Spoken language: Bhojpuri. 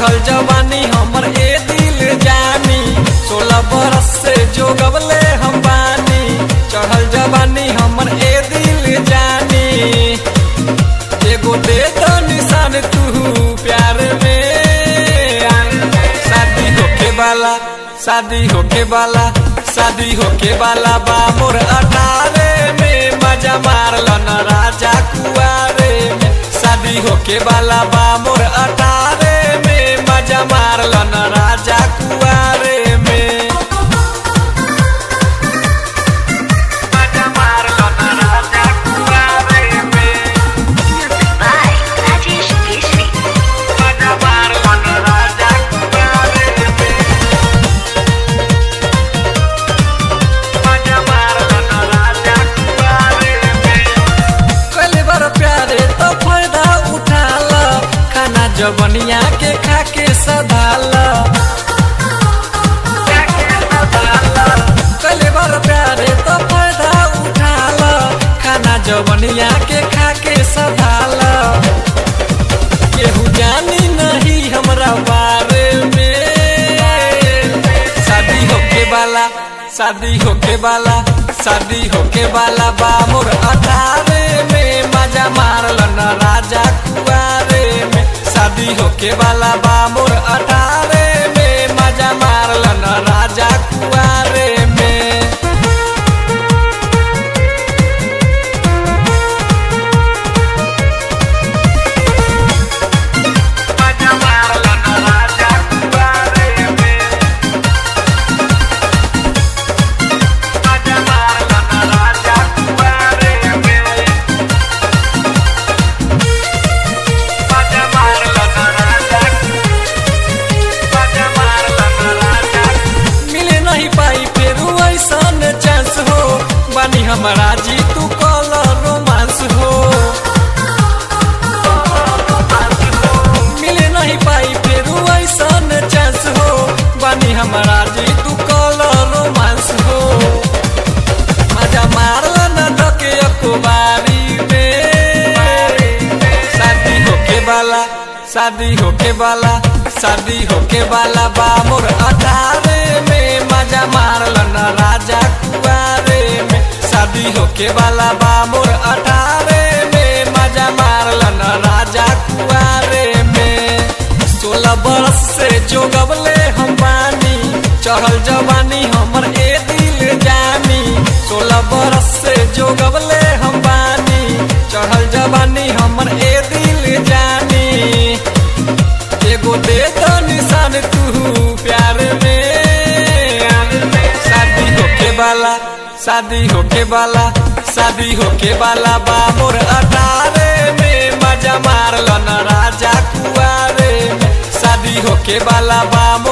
चढ़ल जवानी हमर ए दिल जानी सोलह बरस से जो गबले हम बानी चढ़ल जवानी हमर ए दिल जानी एगो दे दो निशान तू प्यार में शादी होके वाला शादी होके वाला शादी होके वाला बा मोर अठारे में मजा मारल न राजा कुआरे में शादी होके वाला बा मोर अठारे में मजा मारल न राजा कुआरे में मजा मारल न राजा कुआरे में Music by Rajesh Keshri. मजा मारल न राजा कुआरे में मजा मारल न राजा कुआरे में कल बार प्यारे तो फायदा उठाल खाना जबनिया के खा के सधाल कल बार प्यारे तो फायदा उठाल खाना जबनिया के खा के सधाल केहू जानी नहीं हमरा बारे में शादी होके वाला शादी होके वाला शादी होके वाला बा मोर अठारे में मजा मारल न राजा कुआरे में शादी होके वाला बा मोर अठारे में मजा मारल न राजा कुआरे में मजा मारल न राजा कुआरे में मजा मारल न राजा कुआरे में मजा मारल न राजा मजा मारल न राजा मिले नहीं पाई फिर ऐसन चांस हो बानी हमारा जी तू कल रोमांस हो मिले नहीं पाई फिर ऐसन चांस हो बानी हमारा जी तू कल रोमांस हो मजा मारल न धके अखबारी में शादी होके वाला शादी होके वाला शादी होके वाला बा मोर अठारे में मजा मारल न राजा कुआरे में शादी होके वाला बा मोर अठारे में मजा मारल न राजा कुआरे में सोलह बरस से जो गबले हम बानी चढ़ल जवानी हमर ए दिल जानी सोलह बरस से जो गबले हम बानी चढ़ल जवानी हमर ए दिल जानी एगो दे दो निशान तू प्यार में शादी होके वाला शादी होके वाला शादी होके वाला बा मोर अठारे में मजा मारल न राजा कुआरे में शादी होके वाला बा